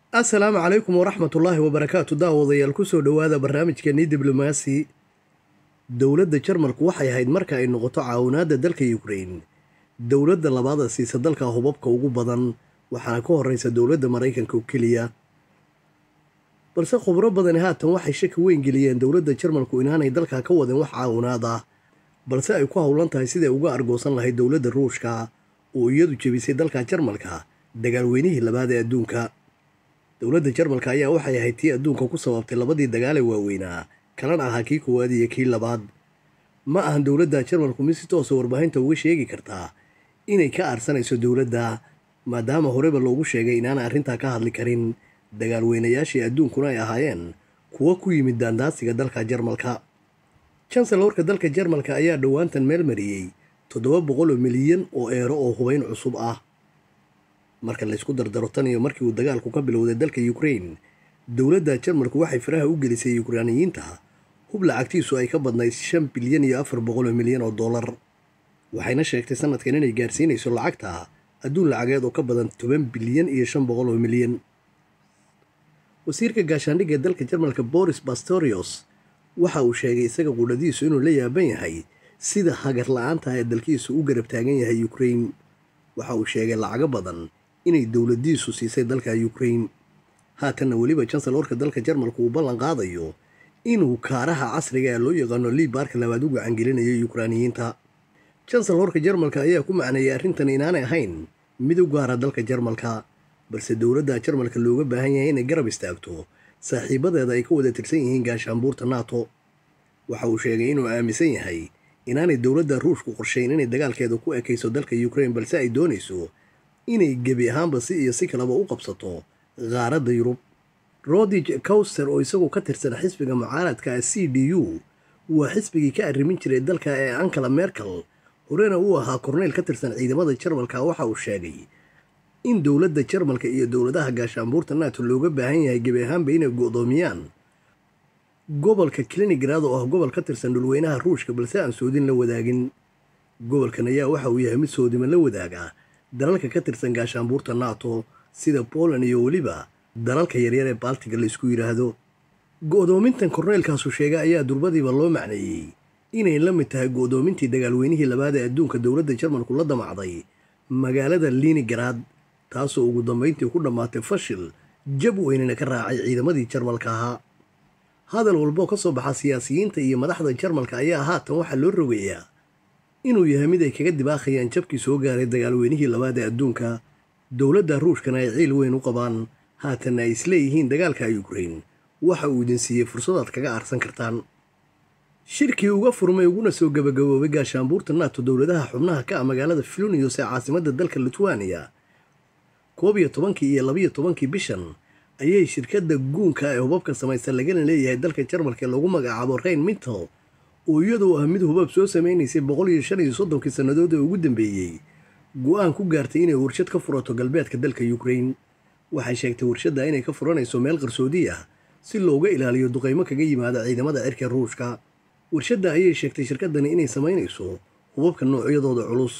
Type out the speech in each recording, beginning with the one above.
assalaamu calaykum waraxmatullaahi wabarakaatu daawadayaal kusoo dhowaada barnaamijkeenii diblomaasi dowladda jarmalku waxay ahayd marka ay noqoto caawinaadda dalka yukrain dowladda labaada siisa dalka hubabka ugu badan waxaana ka horeysa dowladda maraykanka oo keliya balse khubro badani haatan waxay shaki weyn geliyeen dowladda jarmalku inaanay dalka ka wadin wax caawinaad ah balse ay ku howlan tahay siday uga argoosan lahayd dowladda ruushka oo iyadu jebisay dalka jarmalka dagaalweynihii labaad ee adduunka dowladda jarmalka ayaa waxay ahayd tii adduunka ku sababtay labadii dagaale waaweynaa kalana ahaa kii koowaad iyo kii labaad ma ahan dowladda jarmalku mid si toosa warbaahinta uga sheegi kartaa inay ka aarsanayso dowladda maadaama horeba loogu sheegay inaanay arrintaa ka hadli karin dagaalweynayaashii adduunkuna ay ahaayeen kuwa ku yimid daandaasiga dalka jarmalka janselorka dalka jarmalka ayaa dhowaantan meel mariyey toddoba boqol oo milyan oo eero oo hubayn cusub ah marka laysku dardaro tan iyo markii uu dagaalku ka bilowday dalka yukrain dowladda jarmalku waxay faraha u gelisay yukraaniyiinta hub lacagtiisu ay ka badnayd shan bilyan iyo afar boqol oo milyan oo dollar waxayna sheegtay sanadkan inay gaarsiinayso lacagta adduun lacageed oo ka badan toban bilyan iyo shan boqol oo milyan wasiirka gaashaandhigga dalka jarmalka boris bastorios waxa uu sheegay isaga qudhadiisu inuu la yaaban yahay sida hagar la-aanta ee dalkiisu u garab taagan yahay yukrain waxa uu sheegay lacago badan inay dowladiisu siisay dalka yukrain haatanna weliba janselorka dalka jarmalku uu ballan qaadayo inuu kaaraha casriga ee loo yaqaano liibaarka labaad u gacangelinayo yukraaniyiinta janselorka jarmalka ayaa ku macneeyay arrintan inaanay ahayn mid u gaara dalka jarmalka balse dowladda jarmalka looga baahan yahay inay garab istaagto saaxiibadeeda ay ka wada tirsan yihiin gaashaanbuurta nato waxa uu sheegay inuu aaminsan yahay inaanay dowladda ruushku qorshayn inay dagaalkeeda ku ekayso dalka yukrain balse ay doonayso inay gebi ahaanba si iyo si kaleba u qabsato qaaradda yurub rodig cowster oo isagoo ka tirsan xisbiga mucaaradka c d u waa xisbigii ka arrimin jiray dalka ee ankala merkel horena uu ahaa korneyl ka tirsan ciidamada jarmalka waxa uu sheegay in dowladda jarmalka iyo dowladaha gaashaanbuurta nato looga baahan yahay gebi ahaanba inay go'doomiyaan gobolka klinigrad oo ah gobol ka tirsan dhulweynaha ruushka balse aan soodin la wadaagin gobolkan ayaa waxa uu yahay mid soodima la wadaaga dalalka ka tirsan gaashaanbuurta nato sida poland iyo weliba dalalka yaryar ee baltiga la isku yidhaahdo go'doomintan korneylkaasu sheegay ayaa durbadiiba loo macneeyey inay la mid tahay go'doomintii dagaalweynihii labaad ee adduunka dowladda jarmalku la damacday magaalada linigrad taasoo ugu dambayntii ku dhammaatay fashil jab weynina ka raacay ciidamadii jarmalka ahaa hadal walboo ka soo baxa siyaasiyiinta iyo madaxda jarmalka ayaa haatan waxaa loo rogayaa inuu yahay mid ay kaga dibaaqayaan jabkii soo gaaray dagaalweynihii labaad ee adduunka dowladda ruushkana ay ciil weyn u qabaan haatanna ay isleeyihiin dagaalka yukrain waxa uu idin siiyey fursadaad kaga aarsan kartaan shirkii uga furmay uguna soo gabagaboobay gaashaanbuurta nato dowladaha xubnaha ka ah magaalada filonius ee caasimadda dalka litwaniya koob iyo tobankii iyo labiyo tobankii bishan ayay shirkadda guunka ee hubabka samaysan lagana leeyahay dalka jarmalka ee lagu magacaabo rain mintal oo iyadoo ah mid hubab soo samaynaysay boqol iyo shan iyo soddonkii sannadood ee ugu dambeeyey go-aan ku gaartay inay warshad ka furato galbeedka dalka yukrain waxay sheegtay warshadda inay ka furanayso meel qarsoodi ah si looga ilaaliyo duqaymo kaga yimaada ciidamada cirka ruushka warshadda ayay sheegtay shirkaddani inay samaynayso hubabka noocyadooda culus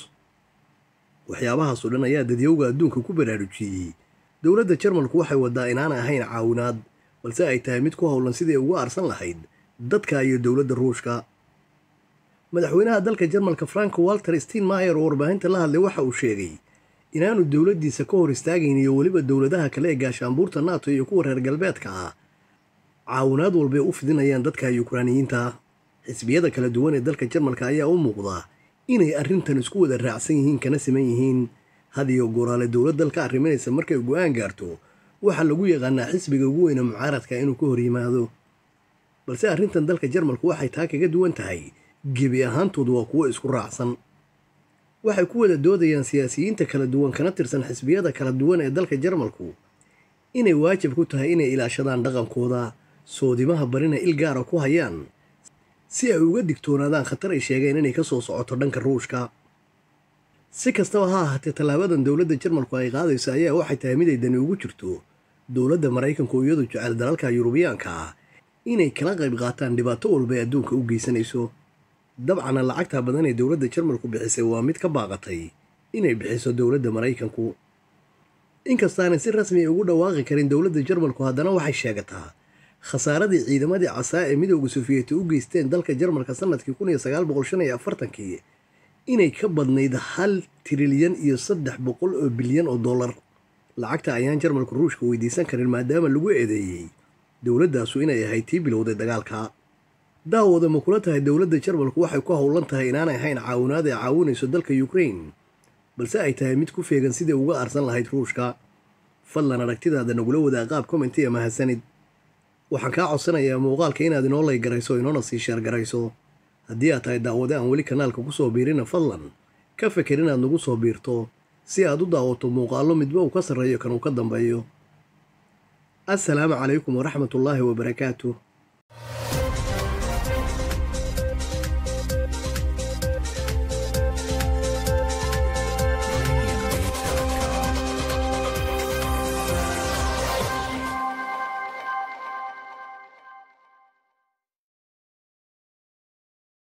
waxyaabahaasoo dhan ayaa dadyowga adduunka ku baraarujiyey dowladda jarmalku waxay wadaa inaanay ahayn caawinaad balse ay tahay mid ku howlan sidai uga aarsan lahayd dadka iyo dowladda ruushka madaxweynaha dalka jarmalka frank walter steinmayer oo warbaahinta la hadlay waxa uu sheegay inaanu dowladdiisa ka hor istaagayn iyo weliba dowladaha kale ee gaashaanbuurta nato iyo kuwa reer galbeedka ah caawinaad walbay u fidinayaan dadka yukraaniyiinta xisbiyada kala duwan ee dalka jarmalka ayaa u muuqda inay arrintan isku wada raacsan yihiin kana siman yihiin had iyo goraale dowlad dalka arriminaysa markay go-aan gaarto waxaa lagu yaqaanaa xisbiga ugu weyne mucaaradka inuu ka hor yimaado balse arrintan dalka jarmalku waxay taa kaga duwan tahay gebi ahaantoodu waa kuwo isku raacsan waxay ku wada doodayaan siyaasiyiinta kala duwan kana tirsan xisbiyada kala duwan ee dalka jarmalku inay waajib ku tahay inay ilaashadaan dhaqankooda soodimaha barina il gaara ku hayaan si ay uga digtoonaadaan khatar ay sheegeen inay ka soo socoto dhanka ruushka si kastaba ha ahaatee tallaabadan dowladda jarmalku ay qaadayso ayaa waxay tahay mid ay dani ugu jirto dowladda maraykanku iyadu jecel dalalka yurubiyaanka ah inay kala qayb qaataan dhibaato walba ay adduunka u geysanayso dabcana lacagta badan ee dowladda jarmalku bixisay waa mid ka baaqatay inay bixiso dowladda maraykanku inkastaanay si rasmi ugu dhawaaqi karin dowladda jarmalku haddana waxay sheegataa khasaaradii ciidamadii casaa ee midooda sufiyeti u geysteen dalka jarmalka sanadkii kun iyo sagaal boqol shan iyo afartankii inay ka badnayd hal trilyan iyo saddex boqol oo bilyan oo dollar lacagta ayaan jarmalku ruushka weydiisan karin maadaama lagu eedeeyey dowladdaasu inay ahayd tii bilowday dagaalka daawooda ma kula tahay dowladda jarmalku waxay ku howlan tahay inaanay ahayn caawinaad ay caawinayso dalka yukrain balse ay tahay mid ku feegan sidai uga arsan lahayd ruushka fadlan aragtidaada nagula wadaa qaab commentiya mahadsanid waxaan kaa codsanayaa muuqaalka inaad inoo laygarayso inoona sii sheergarayso haddii aad tahay daawade aan weli kanaalka ku soo biirina fadlan ka feker inaad nagu soo biirto si aad u daawato muuqaallo midba uu ka sarreeyo kan uu ka dambeeyo assalaamu calaykum waraxmatullaahi wabarakaatuh